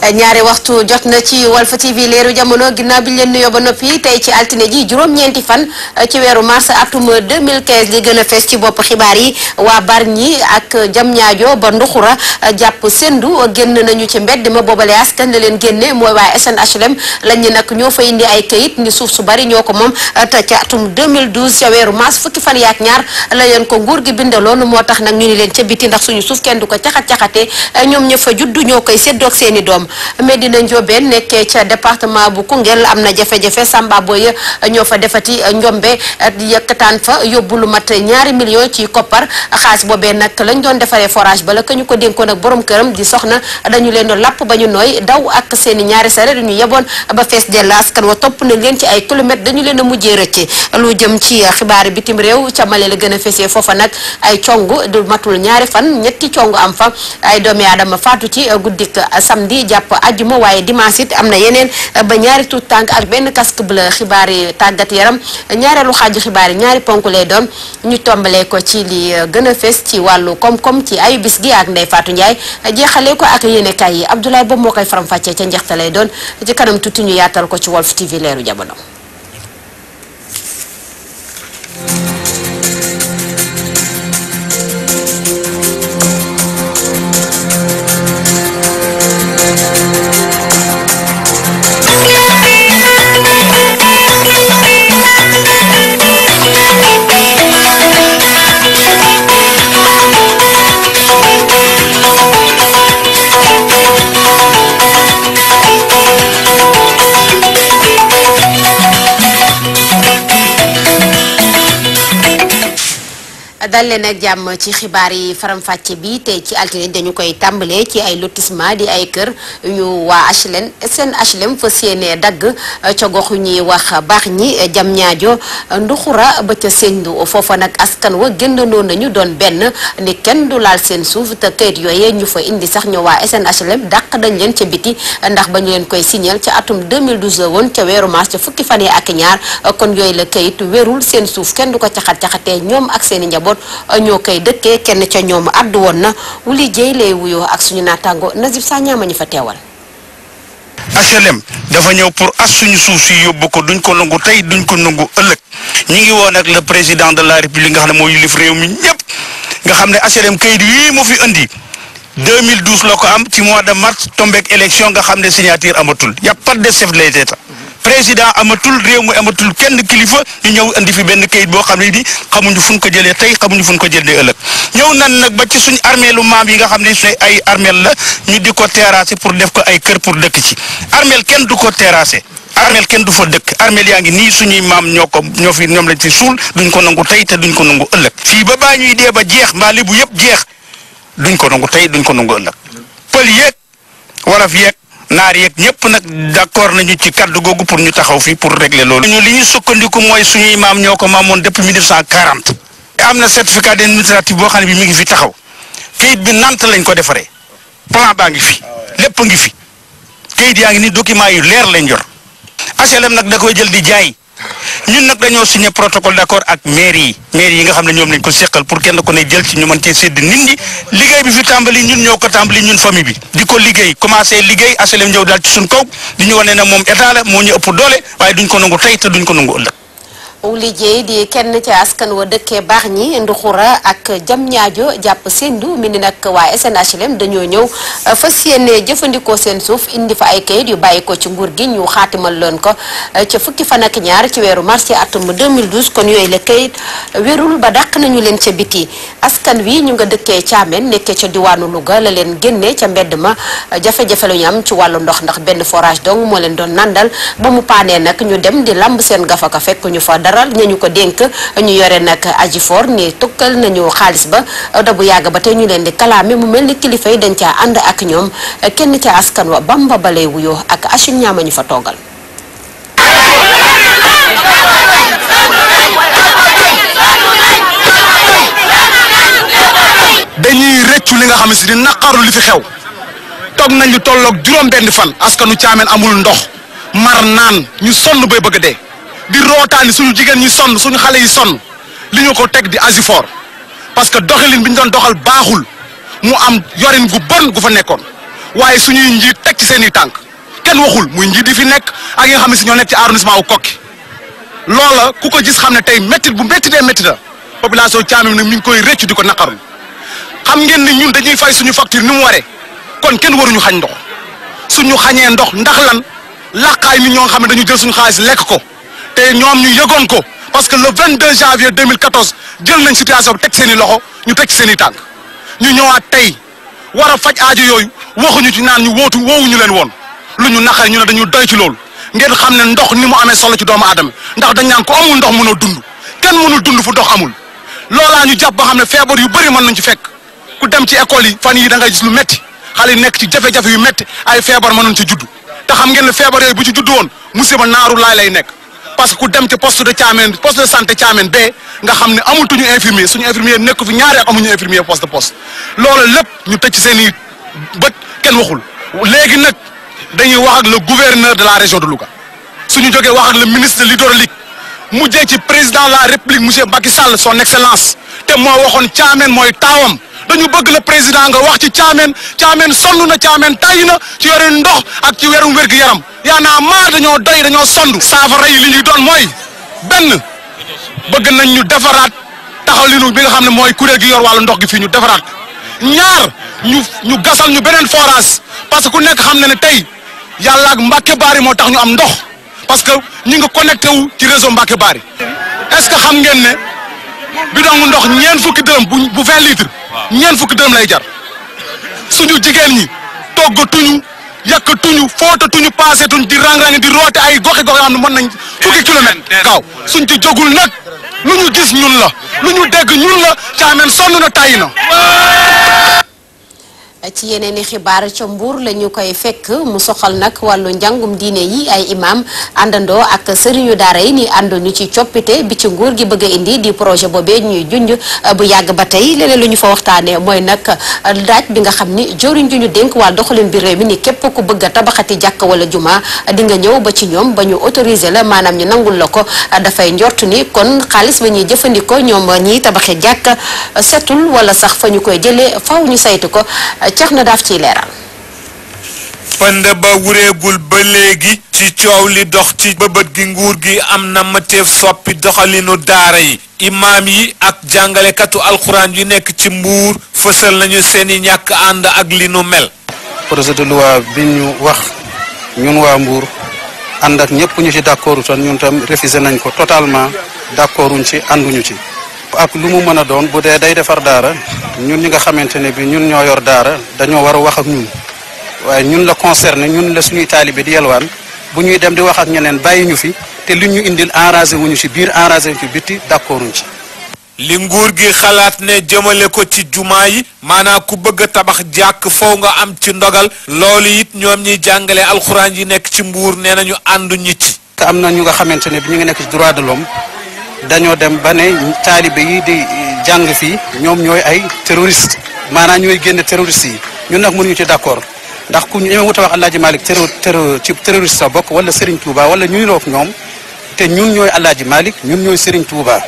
ñaari waxtu jot na ci Walf TV leeru jamono ginnaaw bi ñu leen nuyoo ba noppi tey ci altine ji juróom-ñeenti fan ci weeru mars atum 2015 li gën a fees ci bopp xibaar yi waa Bargny ak Diamniadio ba Nduxura jàpp Sendu génn nañu ci mbedd ma boobale askan la leen génne mooy waa SNHLM lañ ñu nag ñoo fa indi ay këyit ni suuf su bari ñoo ko moom te ca atum 2012 ca weeru mars fukki fan yaak ñaar la leen ko nguur gi bindaloon moo tax nag ñu ni leen ca biti ndax suñu suuf kenn du ko caxat-caxatee ñoom ña fa juddu ñoo koy séddoog seeni doom Medina Ndiobène nekkee ca département bu Koungheul am na jafe-jafe Samba Boye ñoo fa defati njombe yëkkataan fa yóbbu lu mat ñaari million ci koppar xaalis boobee nag lañ doon defaree forage ba la ka ñu ko dénkoon ak borom këram di soxna dañu leen doon lapp ba ñu nooy daw ak seeni ñaari sare dañu yeboon ba fees dell askan wa topp nañ leen ci ay kilomètres dañu leen a mujjee rëcce lu jëm ci xibaari bitim réew ca Mali la gën a fesee foofa nag ay cong du matul ñaari fan ñetti cong am fa ay doomi aadama faatu ci guddik samedi jàpp ajjuma waaye dimanche it am na yeneen ba ñaari tuut tànk ak benn casque bleu xibaar yi tàggat yaram ñaareelu xaaju xibaar yi ñaari ponk lay doon ñu tombalee ko ci li gën a fes ci wàllu koom-koom ci ayu bis gi ak Ndeye Fatou Ndiaye jeexalee ko ak yéenekaay yi Abdoulaye boobu moo koy faram-fàccee ca njeexte lay doon ci kanam tuuti ñu yaatal ko ci Walf TV leeru jamono. dal leen ak jàmm ci xibaar yi faram-fàcce bi tey ci altine dañu koy tàmbalee ci ay lotissement di ay kër ñu waa HLM seen HLM fa séenee dagg ca gox ñuy wax baax ñi jam ñaajo nduxura ba ca Sendou foofa nag askan wa génnandoo nañu doon benn ni kenn du laal seen suuf te kayit yooyee ñu fa indi sax ñu waa SNHLM dàq dañ leen ca biti ndax ba ñu leen koy signal ca atum 2012 la woon ca weeru mars ca fukki fan yi ak ñaar kon yooyu la kayit wérul seen suuf kenn du ko caxat-caxatee ñoom ak seen i njaboot ñoo koy dëkkee kenn ca ñoom addu woon na wuli jéy lay wuyoo ak suñu naataango Nazib sa ñaama ñu fa teewal HLM dafa ñëw pour as suñu suuf si yóbbu ko duñ ko nangu tey duñ ko nangu ëllëg ñi ngi woon ak le président de la république nga xam ne moo yilif réew mi ñëpp nga xam ne HLM kayit yii mu fi indi 2012 la ko am ci mois de mars tombeek élection nga xam ne signature amatul y a pas de chef de l'État président amatul réew mu amatul kenn kilifa ñu ñëw indi fi benn kayit boo xam ne ni xamuñu fu ñu ko jëlee tey xamuñu fu ñu ko jëlee ëllëg ñëw nan nag ba ci suñ armeelu maam yi nga xam ne suñ ay armeel la ñu di ko terrasser pour def ko ay kër pour dëkk ci armeel kenn du ko terrasser armeel kenn du fa dëkk armeel yaa ngi nii suñuy maam ñoo ko ñoo fi ñoom lañ fi suul duñ ko nangu tey te duñ ko nangu ëllëg fii ba baa ñuy dee ba jeex mbaa li bu yëpp jeex duñ ko nangu tey duñ ko nangu ëllëg pël yeeg waraf yeeg naar yeeg ñëpp nag d'accord nañu ci kaddu googu pour ñu taxaw fii pour régler loolu. ñu li ñu sukkandiku mooy suñuy maam ñoo ko maamoon depuis 1940. am na certificat d'administratif boo xam ne bi mi ngi fi taxaw kayit bi nant lañ ko defaree plan baa ngi fi lépp ngi fi kayit yaa ngi ni document yu leer lañ yor HLM nag da koy jël di jaay ñun nag dañoo signé protocole d'accord ak maire yi maire yi nga xam ne ñoom lañ ko seqal pour kenn ko ne jël ci ñu mën cee sédd nit ñi liggéey bi fi tàmbali ñun ñoo ko tàmbali ñun famille bi di ko liggéey commencé liggéey HLM ñëw daal ci suñ kaw di ñu wane ne moom état la moo ñu ëpp doole waaye duñ ko nangu tey te duñ ko nangu ëllëg Wuli Jéy di kenn ci askan wa dëkkee baax ñi nduxura ak jam ñaajo jàpp sendu mi ni nag waa SNHLM dañoo ñëw fas yéene jëfandikoo seen suuf indi fa ay kayit yu bàyyi ko ci nguur gi ñu xaatimal leen ko ca fukki fan ak ñaar ci weeru mars ci atum 2012 kon yooyu la kayit wérul ba dàq nañu leen ca biti askan wi ñu nga dëkkee Thiamène nekkee ca diwaanu Louga la leen génnee ca mbedd ma jafe-jafe lu ñu am ci wàllu ndox ndax benn forage dong moo leen doon nandal ba mu paanee nag ñu dem di lamb seen gafaka fekk ñu fa daral ñañu ko dénk ñu yore nag aji for ni tukkal nañu xaalis ba da bu yàgg ba tey ñu leen di kalaame mu mel ni kilifa yi dañ caa ànd ak ñoom kenn ca askan wa bamba balay wuyoo ak Achim ñaama ñu fa toogal dañuy rëccu li nga xam ne si di naqaru li fi xew toog nañ lu tolloog juróom benn fan askanu caameen amul ndox mar naan ñu sonn bay bëgg a dee di rootaani suñu jigéen ñi sonn suñu xale yi sonn li ñu ko teg di asifor parce que doxalin bi ñu doon doxal baaxul mu am yorin gu bon gu fa nekkoon waaye suñuy njiit teg ci seen i tànk kenn waxul muy njiit yi fi nekk ak yi nga xam ne si ñoo nekk ci arrondissement wu Kokki loola ku ko gis xam ne tey métti bu métti dee métti la population Thiamène nag mi ngi koy rëccu di ko naqarlu xam ngeen ni ñun dañuy fay suñu facture ni mu waree kon kenn waruñu xañ ndox suñu xañee ndox ndax lan laqaay nit ñoo nga xam ne dañu jël suñu xaalis lekk ko te ñoom ñu yëgoon ko parce que le 22 janvier 2014 jël nañ situation bi teg seen i loxo ñu teg ci seen i tànk ñu ñëwaat tey war a faj aajo yooyu waxuñu ci naan ñu wootu woowuñu leen woon lu ñu naqari ñu ne dañu doy ci loolu ngeen xam ne ndox ni mu amee solo ci doomu aadama ndax dañ naan ko amul ndox mënoo dund kenn mënul dund fu ndox amul loolaa ñu jàpp ba xam ne feebar yu bëri mën nañ ci fekk ku dem ci école yi fan yi da ngay gis lu métti xale yi nekk ci jafe-jafe yu métti ay feebar mënoon ci judd te xam ngeen ne feebar yooyu bu ci judd woon musiba naaru laay lay nekk parce que ku dem ci poste de Thiamène poste de santé Thiamène bee nga xam ne amatuñu infirmier suñu infirmier nekk fi ñaari at amuñu infirmier poste de poste loolu lépp ñu tëj ci seen i bët kenn waxul léegi nag dañuy wax ak le gouverneur de la région de Louga suñu jógee wax ak le ministre de l'hydraulique mujjee ci président de la république monsieur Macky Sall son excellence te moo waxoon Thiamène mooy taawam dañu bëgg le président nga wax ci Thiamène Thiamène sonn na Thiamène tay na ci yore ndox ak ci werum wér-gu-yaram yaa naa maar dañoo doy dañoo sonn saafara yi li ñuy doon mooy benn bëgg nañ ñu defaraat taxalinu bi nga xam ne mooy kuréel gi yor wàllu ndox gi fii ñu defaraat ñaar ñu ñu gasal ñu beneen forage parce que ku nekk xam na ne tey yàlla ak Mbàkke Baari moo tax ñu am ndox parce que ñi nga connecté wu ci réseau Mbàkke Baari est-ce que xam ngeen ne bidon ndox ñeent fukki dërëm bu bu vingt litres ñeent fukki dërëm lay jar suñu jigéen ñi toggatuñu yàkkatuñu footatuñu paasetuñ di rang-rang di roote ay goxe goxe xam ne mën nañ fukki kilomètre kaw suñ ci jógul nag lu ñu gis ñun la lu ñu dégg ñun la Thiamène sonn na tàyyi na ci yeneen i xibaar ca Mbour la ñu koy fekk mu soxal nag wàllu njàngum diine yi ay imam àndandoo ak sëriñu daara yi ni ànduñu ci coppite bi ci nguur gi bëgg a indi di projet boobee ñuy junj bu yàgg ba tey leneen lu ñu fa waxtaanee mooy nag daaj bi nga xam ni joriñ ju ñu dénk wàll doxalin bi réew mi ni képp ku bëgg a tabaxati jàkk wala juma di nga ñëw ba ci ñoom ba ñu autorisé la maanaam ñu nangul la ko dafay njort ni kon xaalis ba ñuy jëfandikoo ñoom ñiy tabaxee jàkk setul wala sax fa ñu koy jëlee faw ñu saytu ko ceex na daaf ciy leeral pënd ba wureegul ba léegi ci coow li dox ci bëbët gi nguur gi am na mëteef soppi doxalinu daara yi imaam yi ak jàngalekatu alxuraan yu nekk ci mbuur fësal nañu seeni ñàkk ànd ak li nu mel projet de loi bi ñu wax ñun waa Mbour ànd ak ñëpp ñu ci d'accord ton ñun tam refusé nañ ko totalement d'accorduñ ci ànduñu ci ak lu mu mën a doon bu dee day defar daara ñun ñi nga xamante ne bi ñun ñoo yor daara dañoo war a wax ak ñun waaye ñun la concerné ñun la suñuy taalibe di yelwaan bu ñuy dem di wax ak ñeneen bàyyi ñu fi te li ñu indil enragé wuñu ci biir enragé wuñu ci bitti d'accorduñ ci li nguur gi xalaat ne jëmale ko ci jumaa yi maanaam ku bëgg a tabax jàkk foo nga am ci ndogal loolu it ñoom ñiy jàngale alxuraan yi nekk ci mbuur nee nañu ànduñu ci te am na ñu nga xamante ne bi ñu ngi nekk ci droit de l'homme dañoo dem ba ne taalibe yi di jàng fii ñoom ñooy ay terroriste maanaam ñooy génne terroriste yi ñun nag mënuñu ci d'accord ndax ku ñu wut a wax Alaaji Malick terro terro ci terroriste sa bokk wala Serigne Touba wala ñuy roog ñoom te ñun ñooy Alaaji Malick ñun ñooy Serigne Touba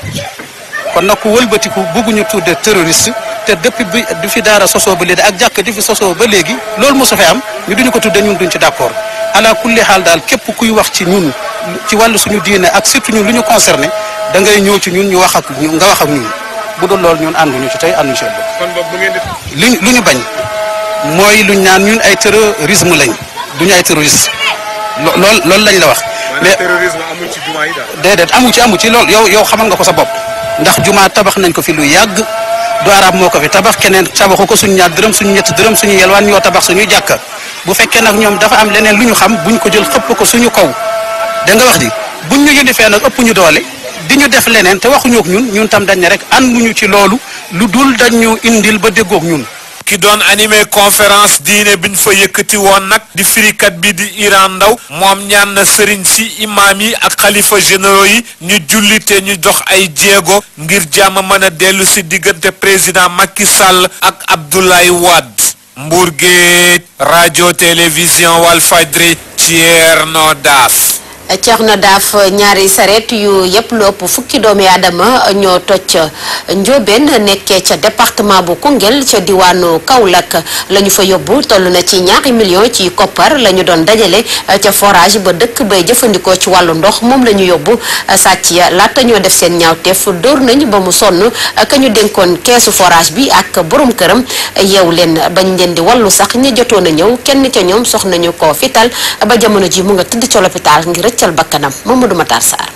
kon nag ku wëlbatiku bëgguñu tudde terroriste te depuis bi du fi daara sosoo ba léegi ak jàkk di fi sosoo ba léegi loolu mosu fi am ñu duñu ko tudde ñun duñ ci d'accord ala kulli xaal daal képp kuy wax ci ñun ci wàllu suñu diine ak surtout ñun lu ñu concerné da ngay ñëw ci ñun ñu wax ak ñu nga wax ak ñun bu dul loolu ñun ànduñu ci tey ànduñu ci ëllëg. kon boobu bu ngeen di. li lu ñu bañ mooy luñ naan ñun ay terrorisme lañ duñu ay terroriste lo lool loolu lañ la wax. mais terrorisme amul ci jumaa yi daal. déedéet amu ci amu ci loolu yow yow xamal nga ko sa bopp ndax jumaa tabax nañ ko fi lu yàgg du arab moo ko fi tabax keneen tabaxu ko suñu ñaar dërëm suñu ñett dërëm suñu yelwaan ñoo tabax suñuy jàkka bu fekkee nag ñoom dafa am leneen lu ñu xam buñ ko jël xëpp ko suñu kaw da nga wax ji buñ ñu yëlifee nag ëpp ñu doole di ñu def leneen te waxuñu ak ñun ñun tam dañ ne rek ànduñu ci loolu lu dul dañ ñu indil ba déggoog ñun. ki doon animé conférence diine biñ fa yëkkati woon nag di firikat bi di Iran Ndaw moom ñaan na sëriñ si imaam yi ak xalifa généraux yi ñu jullite ñu dox ay jéego ngir jàmm mën a dellu si diggante président Macky Sall ak Abdoulaye Wade Mbour Géej rajo télévision Walfadjri Thierno Daaf Thierno Daaf ñaari saret yu yëpp lu ëpp fukki doomi aadama ñoo toj Ndiobène nekkee ca département bu Koungheul ca diwaanu Kaolack la ñu fa yóbbu toll na ci ñaari million ci koppar la ñu doon dajale ca forage ba dëkk bay jëfandikoo ci wàllu ndox moom la ñu yóbbu sàcc ya laata ñoo def seen ñaawteef dóor nañ ba mu sonn ka ñu dénkoon keesu forage bi ak borom këram yeew leen bañ leen di wallu sax ñi jotoon a ñëw kenn ca ñoom sox nañu ko fital ba jamono ji mu nga tëdd ca l'hôpital ngir rëccal bakkanam Mamadou Matar Sarr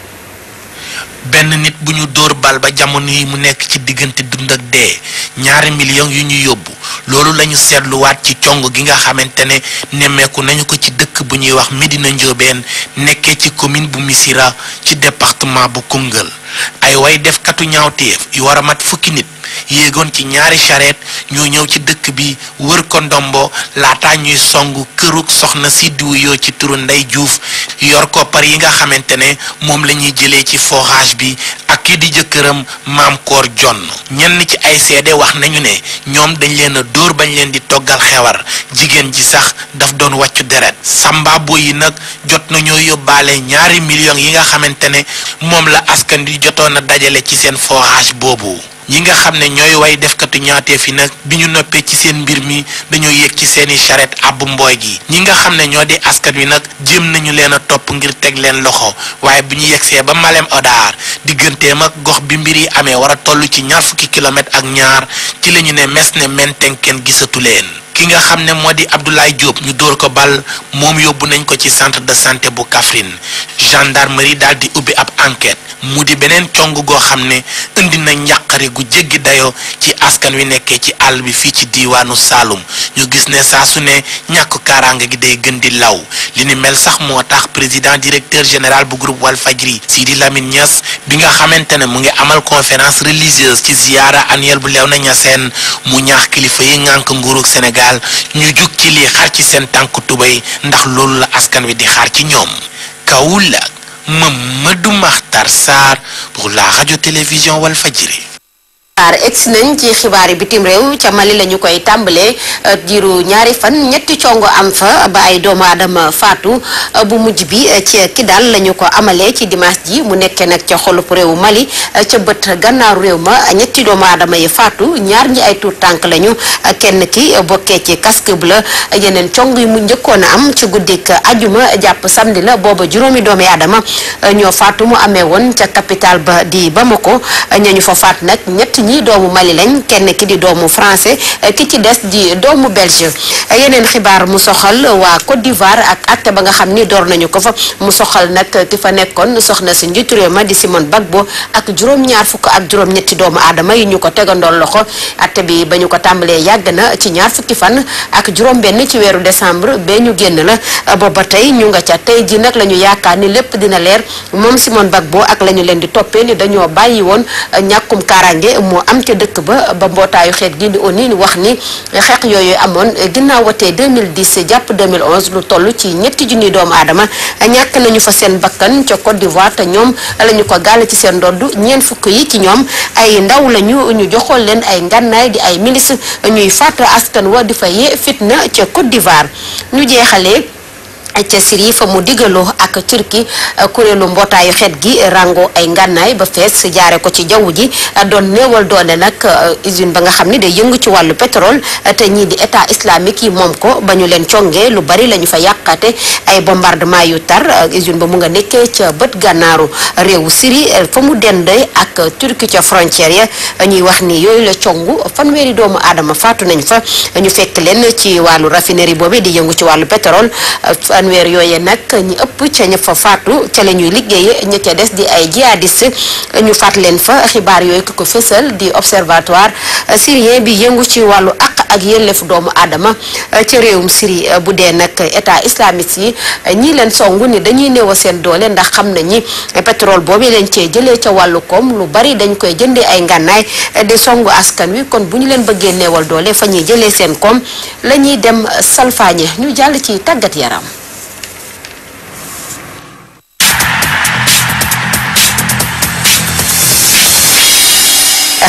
benn nit bu ñu dóor bal ba jamono yi mu nekk ci diggante dund ak dee ñaari millions yu ñu yóbbu loolu lañu seetluwaat ci cong gi nga xamante ne nemmeeku nañu ko ci dëkk bu ñuy wax Médina Ndiobène nekkee ci commune bu Missirah ci département bu Koungheul ay way defkatu ñaawteef yu war a mat fukki nit yéegoon ci ñaari charrette ñoo ñëw ci dëkk bi wër ko ndombo laata ñuy songu kërug soxna si diwu yoo ci turu Ndey Juuf yor koppar yi nga xamante ne moom la ñuy jëlee ci forage bi ak kii di jëkkëram maam koor jonn ñenn ci ay seede wax nañu ne ñoom dañ leen a dóor bañ leen di toggal xewar jigéen ji sax daf doon wàccu deret sambabo yi nag jot nañoo yóbbaale ñaari millions yi nga xamante ne moom la askan di jotoon a dajale ci seen forage boobu ñi nga xam ne ñooy way defkatu ñaateef yi nag bi ñu noppee ci seen mbir mi dañoo yéeg ci seeni charrette àbb mbooy gi ñi nga xam ne ñoo di askan wi nag jéem nañu leen a topp ngir teg leen loxo waaye bu ñu yegsee ba Malem Odar digganteem ak gox bi mbir yi amee war a toll ci ñaar fukki kilomètres ak ñaar ci la ñu ne mes ne menten kenn gisatu leen ki nga xam ne moo di Abdoulaye Diop ñu dóor ko bal moom yóbbu nañ ko ci centre de santé bu Kaffrine gendarmerie daal di ubbi ab enquête mu di beneen cong goo xam ne indi na njàqare gu jéggi dayoo ci askan wi nekkee ci àll bi fii ci diiwaanu Saalum ñu gis ne saa su ne ñàkk kaaraange gi day gën di law li ni mel sax moo tax président directeur général bu groupe Walfadjri Sidi Lamine Niass bi nga xamante ne mu ngi amal conférence religieuse ci ziyaara annuelle bu Léona Niassène mu ñaax kilifa yi ngànk nguurug Sénégal ñu jug ci lii xar ci seen tànk tubéy ndax loolu la askan wi di xaar ci ñoom Kaolack Mamadou Makhtar Sarr pour la radio-télévision Walfadjri ar egsi nañ ci xibaari bitim réew ca Mali la ñu koy tàmbalee diiru ñaari fan ñetti congo am fa ba ay doomu aadama faatu bu mujj bi ci Kidal la ñu ko amalee ci dimanche ji mu nekkee nag ca xolub réewu Mali ca bët gannaaru réew ma ñetti doomu aadama yi faatu ñaar ñi ay tuut tànk lañu kenn ki bokkee ci casque bleu yeneen cong yi mu njëkkoon a am ci guddik ajuma jàpp samedi la booba juróomi doomi aadama ñoo faatu mu amee woon ca capital ba di Bamako ñañu fa faat nag ñett ñi doomu Mali lañ kenn ki di doomu français ki ci des di doomu belge yeneen xibaar mu soxal waa Côte d'Ivoire ak acte ba nga xam ni door nañu ko fa mu soxal nag ki fa nekkoon soxna si njiitu réew ma di Simone Gbagbo ak juróom-ñaar fukk ak juróom-ñetti doomu aadama yi ñu ko tegandoon loxo acte bi ba ñu ko tàmbalee yàgg na ci ñaar fukki fan ak juróom-benn ci weeru décembre bee ñu génn la booba tey ñu nga ca tey ji nag la ñu yaakaar ni lépp dina leer moom Simone Gbagbo ak la ñu leen di toppee ni dañoo bàyyi woon ñàkkum kaaraange moo am ca dëkk ba ba mbootaayu xeet gi di ONU wax ni xeex yooyu amoon ginnaaw watee 2010 jàpp 2011 lu toll ci ñetti junni doomu aadama ñàkk nañu fa seen bakkan ca Côte d'Ivoire te ñoom la ñu ko gàll ci seen ndodd ñeent fukk yi ci ñoom ay ndaw lañu ñu joxoon leen ay ngànnaay di ay milice ñuy faat askan wa di fa yee fitna ca Côte d'Ivoire ñu jeexalee ca Syrie fa mu digaloo ak Turquie kuréelu mbootaayu xeet gi rango ay ngànnaay ba fees jaare ko ci jaww ji doon néewal doole nag usine ba nga xam ne day yëngu ci wàllu pétrole te ñii di état islamique yi moom ko ba ñu leen congee lu bari la ñu fa yàqate ay bombardement yu tar usine ba mu nga nekkee ca bët gànnaaru réewu Syrie fa mu dendee ak Turquie ca frontière ya ñuy wax ni yooyu la congu fanweeri doomu aadama faatu nañ fa ñu fekk leen ci wàllu raffinerie boobu di yëngu ci wàllu pétrole fanweer yooye nag ñi ëpp ca ña fa faatu ca la ñuy liggéeye ña ca des di ay jihadiste ñu faat leen fa xibaar yooyu ki ko fësal di observatoire syrien bi yëngu ci wàllu àq ak yelleef doomu aadama ca réewum Syrie bu dee nag état islamiste yi ñii leen songu ni dañuy néew seen doole ndax xam nañi pétrole boobu leen cee jëlee ca wàllu koom lu bari dañ koy jëndee ay ngànnaay di songu askan wi kon bu ñu leen bëggee néewal doole fa ñuy jëlee seen koom la ñuy dem salfaañe ñu jàll ci tàggat yaram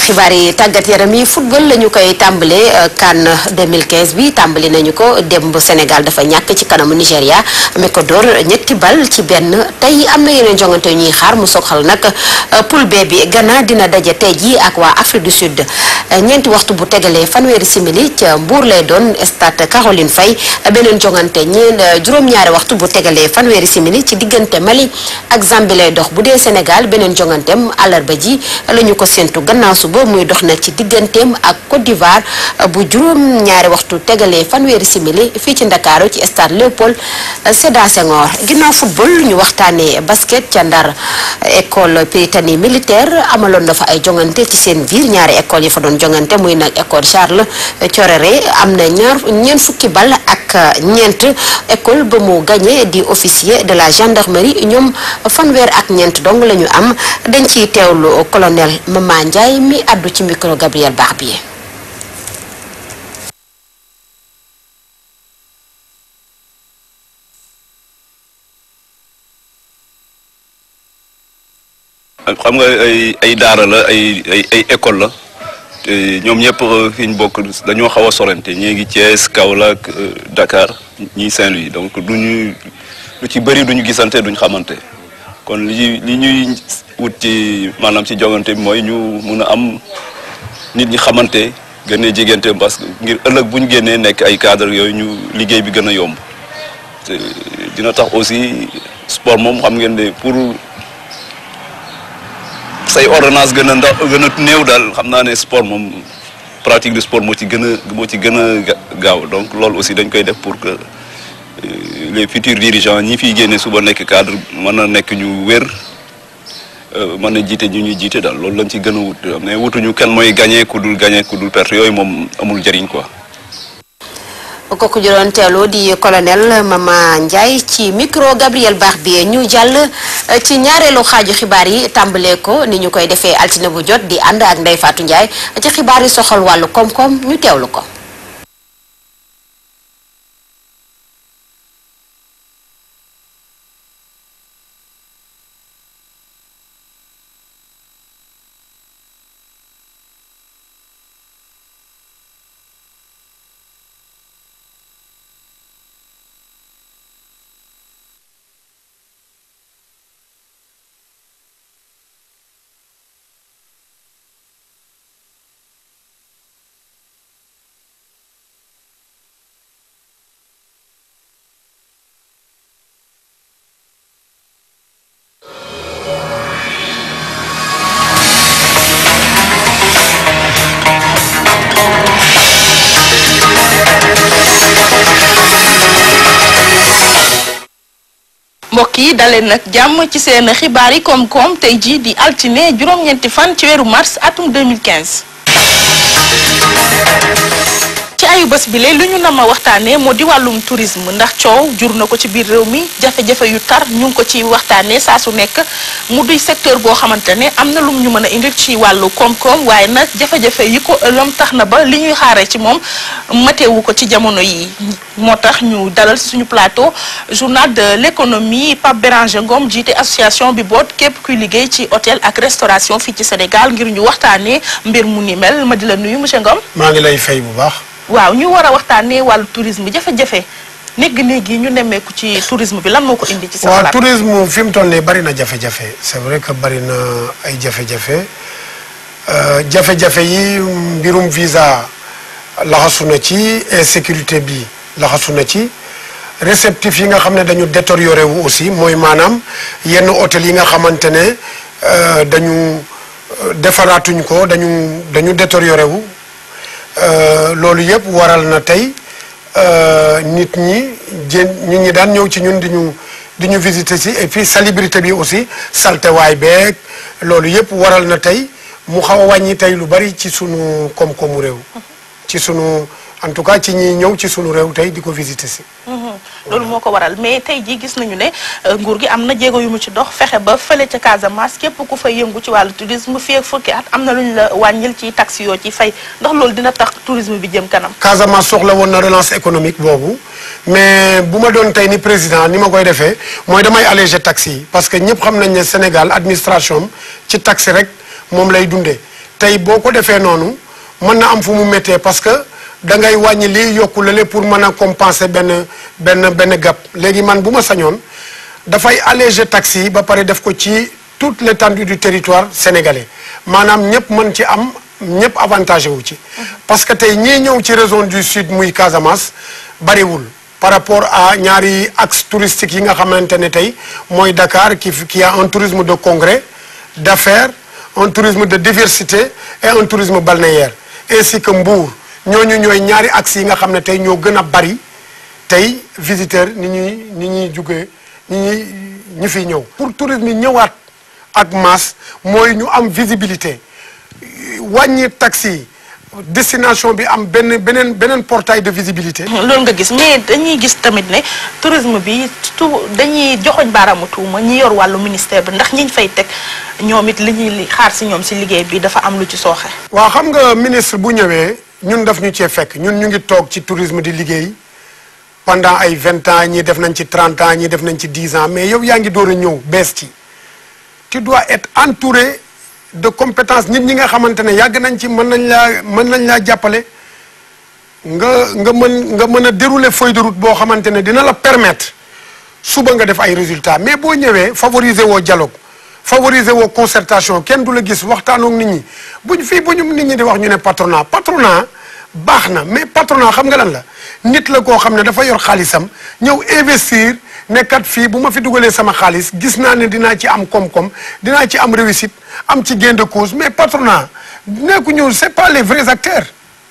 xibaar yi tàggat yaram yi football la ñu koy tàmbalee CAN 2015 bi tàmbali nañu ko démb Sénégal dafa ñàkk ci kanamu Nigéria mi ko door ñetti bal ci benn tey am na yeneen jongante yu ñuy xaar mu soxal nag poule B bi Ghana dina daje tey jii ak waa Afrique du Sud ñeenti waxtu bu tegalee fanweeri simili ca Mbour lay doon stade Caroline Faye beneen jongante ñeen juróom-ñaari waxtu bu tegalee fanweeri simili ci diggante Mali ak Zambie lay dox bu dee Sénégal beneen jonganteem àllarba ji la ñu ko séntu gannaaw suba muy dox nag ci digganteem ak Côte d'Ivoire bu juróom ñaari waxtu tegalee fanweeri simili fii ci Ndakaaru ci stade Léopold Sédar Senghor ginnaaw football ñu waxtaanee basket ca Ndar école Prytanée militaire amaloon na fa ay jongante ci seen biir ñaari école yi fa doon jongante muy nag école Charles Thioréré am na ñaar ñeent fukki bal ak ñeent école ba mu gagné di officier de la gendarmerie ñoom fanweer ak ñeent dong la ñu am dañ ciy teewlu colonel Mama Ndiaye mi addu ci micro Gabriel Barbier xam nga ay ay daara la ay ay ay école la te ñoom ñëpp fi ñu bokk dañoo xaw a sorante ñii ngi Thiès Kaolack Dakar ñii Saint-Louis donc duñu lu ci bëri duñu gisante duñu xamante kon li li ñuy wut ci maanaam ci jogante bi mooy ñu mun a am nit ñi xamante gën a jigante parce que ngir ëllëg bu ñu génnee nekk ay cadre yooyu ñu liggéey bi gën a yomb te dina tax aussi sport moom xam ngeen ne pour say ordonnance gën a ndax gën a néew daal xam naa ne sport moom pratique de sport moo ci gën a moo ci gën a gaaw donc loolu aussi dañ koy def pour que les futurs dirigeants ñi fiy génne suba nekk cadre mën a nekk ñu wér mën a jiite ñu ñuy jiite daal loolu lañ ci gën a wut mais wutuñu kenn mooy gagné ku dul gagné ku dul perte yooyu moom amul njëriñ quoi. kooku jëloon teelu di colonel Mama Ndiaye ci micro Gabriel Barbier ñu jàll ci ñaareelu xaaju xibaar yi tàmbalee ko ni ñu koy defee altine bu jot di ànd ak Ndeye Fatou Ndiaye ci xibaar yi soxal wàllu koom-koom ñu teewlu ko. mbokk yi daleen nag jàmm ci seen xibaar yi koom-koom tey jii di altine juróom-ñeenti fan ci weeru mars atum 2015. ci ayu bés bi lee lu ñu nama waxtaanee moo di wàllum tourisme ndax coow jur na ko ci biir réew mi jafe-jafe yu tar ñu ngi ko ci waxtaanee saa su nekk mu duy secteur boo xamante ne am na lum ñu mën a indil ci wàllu koom-koom waaye nag jafe-jafe yi ko ëlëm tax na ba li ñuy xaaree ci moom mateewu ko ci jamono yi moo tax ñu dalal ci suñu plateau journal de l'économie Pape Béranger Ngom jiite association bi boot képp kuy liggéey ci hôtel ak restauration fii ci Sénégal ngir ñu waxtaanee mbir mu ni mel ma di la nuyu monsieur Ngom. maa ngi lay fay bu baax. waaw ñu war a waxtaanee wàllu tourisme jafe-jafe néeg-néeg yi ñu nemmeeku ci tourisme bi lan moo ko indi. ci sa waaw xalaat tourisme fi mu toll nii bari na jafe-jafe c'est vrai que bari na ay jafe-jafe Euh, jafe-jafe yi mbirum visa laxasu na ci insécurité bi laxasu na ci réceptif yi nga xam ne dañu détérioré wu aussi mooy maanaam yenn hôtel yi nga xamante ne euh, dañu euh, defaraatuñ ko dañu dañu détérioré wu Euh, loolu yëpp waral na tey euh, nit ñi jën nit ñi daan ñëw ci ñun di ñu di ñu visiter si et puis salubrité bi aussi saltewaay beeg loolu yëpp waral na tey mu xaw a wàññi tey lu bari ci sunu koom-koomu réew ci sunu en tout cas ci ñi ñëw ci sunu réew tey di ko visiter si. loolu moo ko waral mais tey jii gis nañu ne euh, nguur gi am na jéego yu mu ci dox fexe ba fële ca Casamance képp ku fay yëngu ci wàllu tourisme fii ak fukki at am na lu ñu la wàññil ci taxi yoo ci fay ndax loolu dina tax tourisme bi jëm kanam. Casamance soxla woon na relance économique boobu mais bu ma doon tey ni président ni ma koy defee mooy damay alléger taxes yi parce que ñëpp xam nañ ne Sénégal administration am ci taxe rek moom lay dundee tey boo ko defee noonu mën na am fu mu méttee parce que da ngay wàññi lii yokku lale pour mën a compenser benn benn benn gap léegi man bu ma sañoon dafay alléger taxes yi ba pare def ko ci toute l'étendue du territoire sénégalais maanaam ñëpp mën ci am ñëpp avantagé wu ci parce que tey ñii ñëw ci région du sud muy Casamance bariwul par rapport à ñaari axe touristique yi nga xamante ne tey mooy Dakar qui qui a un tourisme de congrès d'affaires un tourisme de diversité et un tourisme balnéaire ainsi que Mbour ñooñu ñooy ñaari axes yi nga xam ne tey ñoo gën a bari tey visiteurs ni ñuy ni ñuy jugee ni ñuy ñi fiy ñëw pour tourisme yi ñëwaat ak masse mooy ñu am visibilité wàññi taxi yi destination bi am benn beneen beneen portail de visibilité. loolu nga gis mais dañuy gis tamit ne tourisme bi tout dañuy joxoñ baaraamu tuuma ñi yor wàllu ministère bi ndax ñiñ fay teg ñoom it li ñuy xaar si ñoom si liggéey bi dafa am lu ci sooxe. waaw xam nga ministre bu ñëwee ñun daf ñu cee fekk ñun ñu ngi toog ci tourisme di liggéey pendant ay vingt ans ñii def nañ ci trente ans ñii def nañ ci dix ans mais yow yaa ngi door a ñëw bees ci tu dois être entouré de compétences nit ñi nga xamante ne yàgg nañ ci mën nañ laa mën nañ laa jàppale nga nga mën nga mën a dérouler feuille de route boo xamante ne dina la permettre suba nga def ay résultats mais boo ñëwee favoriser woo dialogue favoriser woo concertation kenn du la gis waxtaanook nit ñi buñ fii bu ñu nit ñi di wax ñu ne patronat patronat baax na mais patronat xam nga lan la nit la koo xam ne dafa yor xaalisam ñëw investir ne kat fii bu ma fi dugalee sama xaalis gis naa ne dinaa ci am koom-koom dinaa ci am réussite am ci gain de cause mais patronat nekku ñu c'est pas les vrais acteurs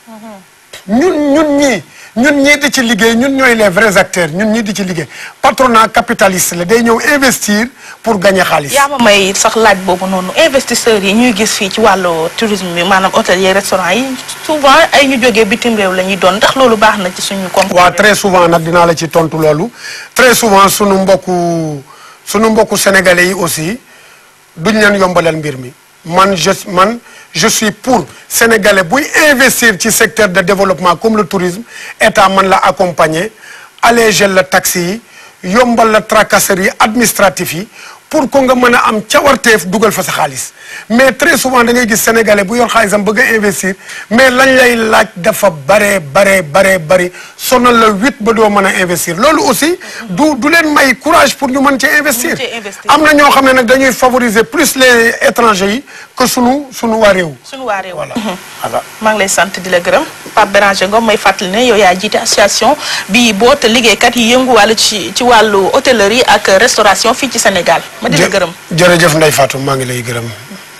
ñun ñun ñii ñun ñii di ci liggéey ñun ñooy les vrais acteurs ñun ñii di ci liggéey patronat capitaliste la day ñëw investir pour gagner xaalis. yaa ma may sax laaj boobu noonu investisseurs yi ñuy gis fii ci wàllu tourisme bi maanaam hôtelier restaurant yi souvent ay ñu jógee bitim réew la ñuy doon ndax loolu baax na ci suñu koom. waaw très souvent nag dinaa la ci tontu loolu très souvent sunu mbokku sunu mbokku sénégalais yi aussi duñ leen yombalal mbir mi man je man je suis pour sénégalais buy investir ci secteur de développement comme le tourisme état man la accompagner alléger la taxes yi yombal la tracasserie administratif yi pour que nga mën a am cawarteef dugal fa sa xaalis mais très souvent da ngay gis sénégalais bu yor xaalisam bëgg a investir mais lañ lay laaj dafa bare bare bare bari sonal la huit ba doo mën a investir loolu aussi du du leen may courage pour ñu mën cee investir cee investir. am na ñoo xam ne nag dañuy favoriser plus les étrangers yi que sunu sunu waa réew suñu waa réew. voilà voilà maa ngi lay sant di la gërëm Pape Béranger Ngom may fàttali ne yow yaa jiite association bi boot liggéeykat yi yënguwàllu ci ci wàllu hôtellerie ak restauration fii ci Sénégal ma di la jë- gërëm. jërëjëf Ndeye Fatou maa ngi lay gërëm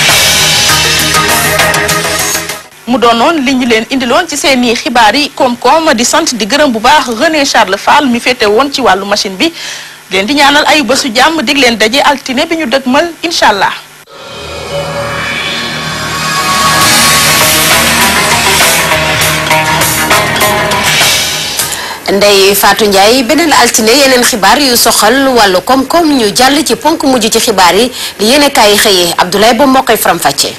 mu doonoon li ñu leen indiloon ci seen i xibaar yi koom-koom di sant di gërëm bu baax René Charles Fall mi féete woon ci wàllu machine bi leen di ñaanal ay bésu jàmm dig leen daje altine bi ñu dëgmal incha allah. Ndeye Fatou Ndiaye beneen altine yeneen xibaar yu soxal wàllu koom-koom ñu jàll ci ponk mujj ci xibaar yi li yéene kaay xëyee Abdoulaye ba moo koy faram-fàccee.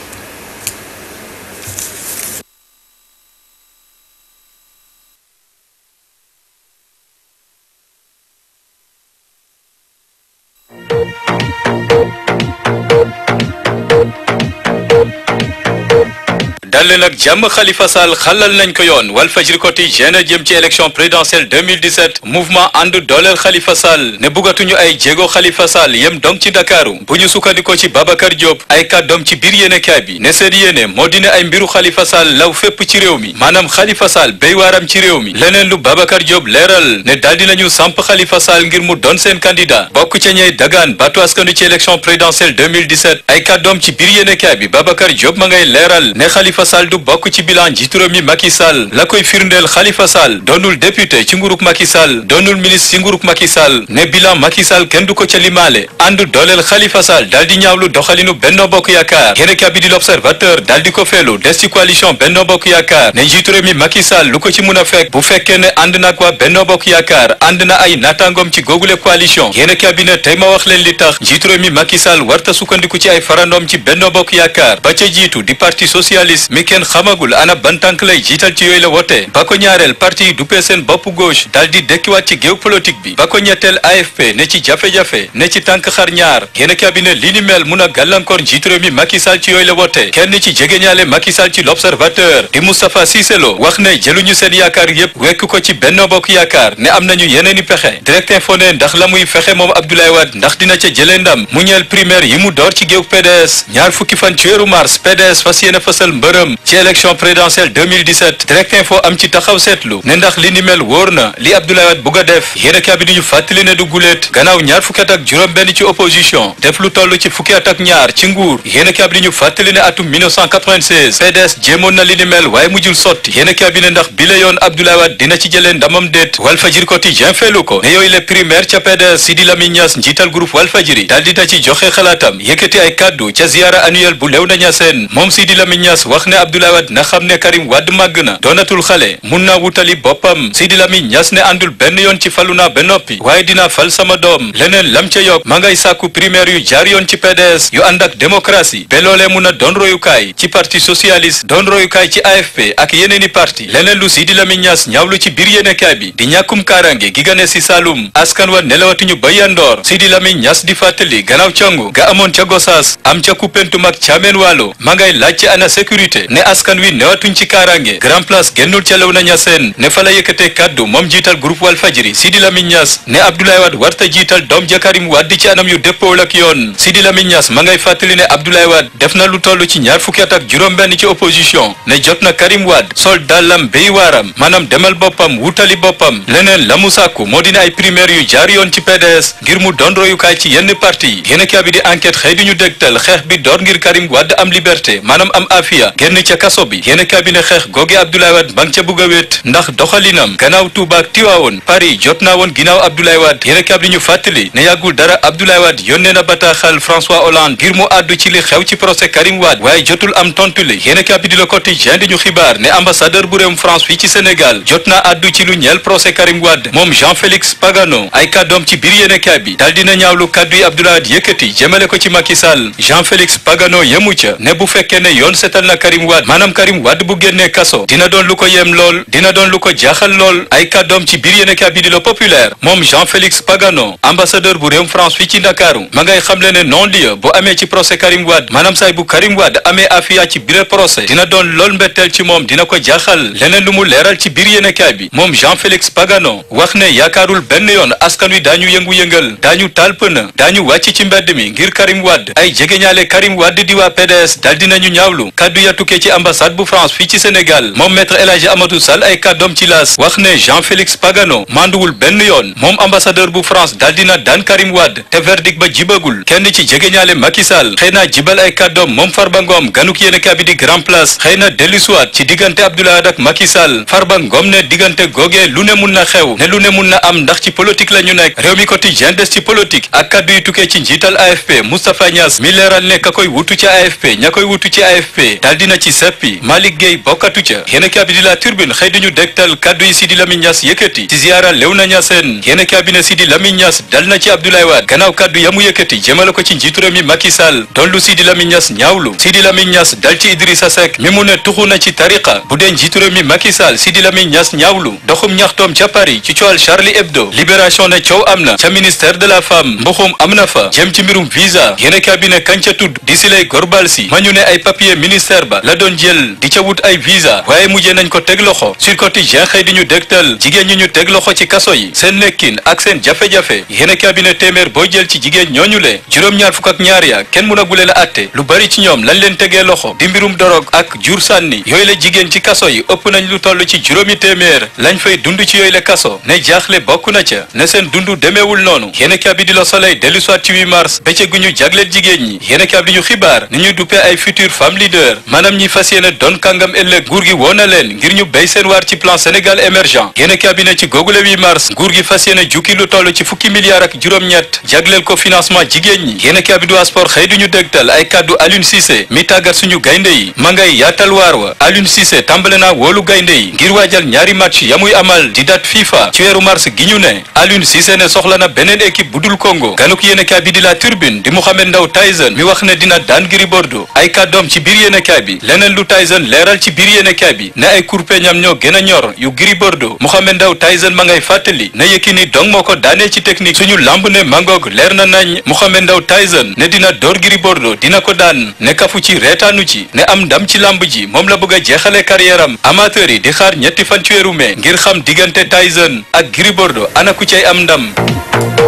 dal leen ak jàmm Khalifa Sall xalal nañ ko yoon Walfadjri Quotidien jëm ci élection présidentielle 2017 mouvement ànd dooleel Khalifa Sall ne buggatuñu ay jéego Khalifa Sall yem dong ci Dakaru bu ñu sukkandikoo ci Babacar Diop ay kàddoom ci biir yéenekaay bi ne seen yéene moo di ne ay mbiru Khalifa Sall law fépp ci réew mi maanaam Khalifa Sall béy waaram ci réew mi leneen lu Babacar Diop leeral ne daal dinañu samp Khalifa Sall ngir mu doon seen candidat bokk ca ñey dagaan batu askanu ci élection présidentielle 2017 ay kàddoom ci biir yéenekaay bi Babacar Diop ma ngay leeral ne Khalifa Sall du bokk ci bilan njiitu réew mi Macky Sall la koy firndeel Khalifa Sall doonul député ci nguurug Macky Sall doonul ministre ci nguurug Macky Sall ne bilan Macky Sall kenn du ko ca limaale ànd dooleel Khalifa Sall daal di ñaawlu doxalinu Benno Bokk Yaakaar yéenekaay bi di l'Observateur daal di ko feelu des ci coalition Benno Bokk Yaakaar ne njiitu réew mi Macky Sall lu ko ci mun a fekk bu fekkee ne ànd nag waa Benno Bokk Yaakaar ànd na ay naataangoom ci googule coalition yéenekaay bi ne tey ma wax leen li tax njiitu réew mi Macky Sall warta sukkandiku ci ay farandoom ci Benno Bokk Yaakaar ba ca jiitu di parti socialiste mi mi kenn xamagul ana ban tànk lay jiital ci yooyu la wote ba ko ñaareel parti yi duppee seen bopp gauche daal di dekkiwaat ci géew politique bi ba ko ñetteel AFP ne ci jafe-jafe ne ci tànk xar ñaar yéen cabinet li ni mel mun a gàllankoor njiitu réew mi Macky Sall ci yooyu la wote kenn ci jegeñaale Macky Sall ci l'observateur di Moustapha Cissé Lo wax ne jëluñu seen yaakaar yépp wekk ko ci Benno Bokk Yaakaar ne am nañu yeneen i pexe direct info ne ndax la muy fexe moom Abdoulaye Wade ndax dina ca jëlee ndam mu ñeel primaire yi mu door ci géew PDS ñaar fukki fan ci weeru mars PDS fas yéene fësal mbërëm ci élection présidentielle 2017 direct info am ci taxaw seetlu ne ndax li ni mel wóor na li Abdoulaye Wade bugg a def yéen a bi ñu fàttali ne du guléet gannaaw ñaar fukki at ak juróom benn ci opposition def lu toll ci fukki at ak ñaar ci nguur yéen a bi ñu fàttali ne atum 1996 PDS jéemoon na li ni mel waaye mujjul sotti yéen a bi ne ndax bi la yoon Abdoulaye Wade dina ci jëlee ndamam déet Walfadjri quotidien feelu ko ne yooyu les primaires ca PDS Sidi Lamine Niass njiital groupe Walfadjri daal dina ci joxe xalaatam yëkkati ay kàddu ca ziara annuelle bu Léona Niassène moom Sidi Lamine Niass wax ne Abdoulaye Wade na xam ne Karim Wade màgg na doonatul xale mun naa wutali boppam Sidi Lamine Niass ne àndul benn yoon ci falu naa ba noppi waaye dinaa fal sama doom leneen lam ca yokk ma ngay sàkku primaire yu jaar yoon ci PDS yu ànd ak démocratie ba loolee mun a doon royukaay ci parti socialiste doon royukaay ci AFP ak yeneeni parti leneen lu Sidi Lamine Niass ñaawlu ci biir yéenekaay bi di ñàkkum kaaraange gi gane si Saloum askan wa nelawatuñu ba yandoor Sidi Lamine Niass di fàttali gannaaw congu ga amoon ca Gosaas am ca Koupentoum ak Thiamène Walo ma ngay laaj ci ana sécurité ne askan wi newatuñ ci kaaraange Grand Place génnul ca Léona Niassène ne fa la yëkkatee kaddu moom jiital groupe Walfadjri Sidi Lamine Niass ne Abdoulaye Wade warta jiital doom ja Karim Wade ci anam yu dëppoowul ak yoon Sidi Lamine Niass ma ngay fàttali ne Abdoulaye Wade def na lu toll ci ñaar fukki at ak juróom-benn ci opposition ne jot na Karim Wade sol dàllam béy waaram maanaam demal boppam wutali boppam leneen la mu sàkku moo dina ay primaire yu jaar yoon ci PDS ngir mu doon royukaay ci yenn parti yi yéen a bi di enquête xëy di ñu dégtal xeex bi door ngir Karim Wade am liberté maanaam am afia génn ca kaso bi yéen a bi ne xeex googe Abdoulaye Wade ba nga ca bugg a wéet ndax doxalinam gannaaw Touba ak Tiwaawoon Paris jot naa woon ginnaaw Abdoulaye Wade yéen a bi ñu fàttali ne yàggul dara Abdoulaye Wade yónnee na bataaxal François Hollande ngir mu àddu ci li xew ci procès Karim Wade waaye jotul am tontu li yéen a bi di Le Quotidien di ñu xibaar ne ambassadeur bu réewum France fii ci Sénégal jot naa àddu ci lu ñeel procès Karim Wade moom Jean-Félix Pagano ay kàddoom ci biir yéenekaay bi dal dina ñaawlu kàddu yi Abdoulaye Wade yëkkati jëmale ko ci Macky Sall Jean-Félix Pagano yemu ca ne bu fekkee ne yoon setal na Karim Wade maanaam Karim Wade bu génnee kaso dina doon lu ko yem lool dina doon lu ko jaaxal lool ay kàddoom ci biir yéenekaay bi di Le Populaire moom Jean-Félix Pagano ambassadeur bu réewum France fii ci Ndakaaru ma ngay xamle ne non lieu bu amee ci procès Karim Wade maanaam saay bu Karim Wade amee afia ci biir procès dina doon lool mbetteel ci moom dina ko jaaxal leneen lu mu leeral ci biir yéenekaay bi moom Jean-Félix Pagano wax ne yaakaarul benn yoon askan wi daañu yëngu-yëngal daañu taal pëna daañu wàcc ci mbedd mi ngir Karim Wade ay jegeñaale Karim Wade di waa PDS dal dinañu ñaawlu kaddu ya tukkee ci ambassade bu France fii ci Sénégal moom maître El Hadji Amadou Sall ay kàddoom ci laas wax ne Jean-Félix Pagano manduwul benn yoon moom ambassadeur bu France dal dina daan Karim Wade te verdict ba jibagul kenn ci jegeñaale Macky Sall xëy na jibal ay kàddoom moom Farba Ngom ganuk yéen a bi di Grand Place xëy na dellusiwaat ci diggante Abdoulaye Wade ak Macky Sall Farba Ngom ne diggante googee lu ne mun na xew ne lu ne mun na am ndax ci politique la ñu nekk réew mi quotidien des ci politique ak kaddu yi tukkee ci njiital AFP Moustapha Niass mi leeral ne ka koy wutu ci AFP ña koy wutu ci AFP daal dina ci seppi Malick Gueye bokkatu ca yéen a bi di la turbine xëy dañu dégtal kaddu yi Sidi Lamine Niass yëkkati ci ziara Léona Niassène yéen a bi ne Sidi Lamine Niass dal na ci Abdoulaye Wade gannaaw kaddu yamu yëkkati jëmale ko ci njiitu réew mi Macky Sall doon lu Sidi Lamine Niass ñaawlu Sidi Lamine Niass dal ci Idrissa Seck mi mu ne tuxu na ci tariqa bu dee njiitu réew mi Macky Sall Sidi Lamine Niass ñaawlu doxum ñaxtoom ca Paris ci coowal Charlie Hebdo libération ne coow am na ca ministère de la femme mbuxum am na fa jëm ci mbirum visa yéen a bi ne kañ ca tudd di si lay gorbal si ma ñu ne ay papier ministère ba la doon jël di ca wut ay visa waaye mujjee nañ ko teg loxo sur quotidien xëy di ñu dégtal jigéen ñi ñu teg loxo ci kaso yi seen nekkin ak seen jafe-jafe yéen a bi ne téeméer boo jël ci jigéen ñooñu le juróom-ñaar fukk ak ñaar ya kenn mun a gule la atte lu bari ci ñoom lañ leen tegee loxo di mbirum dorog ak jur sànni yooyu la jigéen ci kaso yi ëpp nañ lu toll ci juróomi téeméer lañ fay dund ci yooyu la kaso ne jaaxle bokk na ca ne seen dundu demeewul noonu yéen a bi di la soleil dellu soit ci 8 mars bëccëg gu ñu jagleel jigéen ñi yéen a bi ñu xibaar ni ñuy duppee ay future femme leader maanaam ñi fas yéene doon kàngam ëllëg nguur gi woo na leen ngir ñu béy seen waar ci plan Sénégal émergent yéen a bi ne ci googule 8 mars nguur gi fas yéene jukki lu toll ci fukki milliards ak juróom-ñett jagleel ko financement jigéen ñi yéen a bi du sport xëy duñu dégtal ay kàddu Aliou Cissé mi tàggat suñu gaynde yi ma ngay yaatal waar wa Aliou Cissé tàmbale naa wóolu gaynde yi ngir waajal ñaari match ya muy amal di date FIFA ci weeru mars gi ñu ne Aliou Cissé ne soxla na beneen équipe bu dul Congo ganuk yéenekaay bi di la turbine di Mouhamed Ndaw Tyson mi wax ne dina daan Gris Bordeaux ay kàddoom ci biir yéenekaay bi leneen lu Tyson leeral ci biir yéenekaay bi ne ay kurpeñam ñoo gën a ñor yu Gris Bordeaux Mohamed Ndao Tyson ma ngay fàttali ne Yékini dong moo ko daanee ci technique suñu lamb ne mangoog leer na nañ Mohamed Ndao Tyson ne dina door Gris Bordeaux dina ko daan ne kafu ci reetaanu ci ne am ndam ci lamb ji moom la bëgg a jeexale carrière am amateur yi di xaar ñetti fan ci weeru mai ngir xam diggante Tyson ak Gris Bordeaux ana ku cay am ndam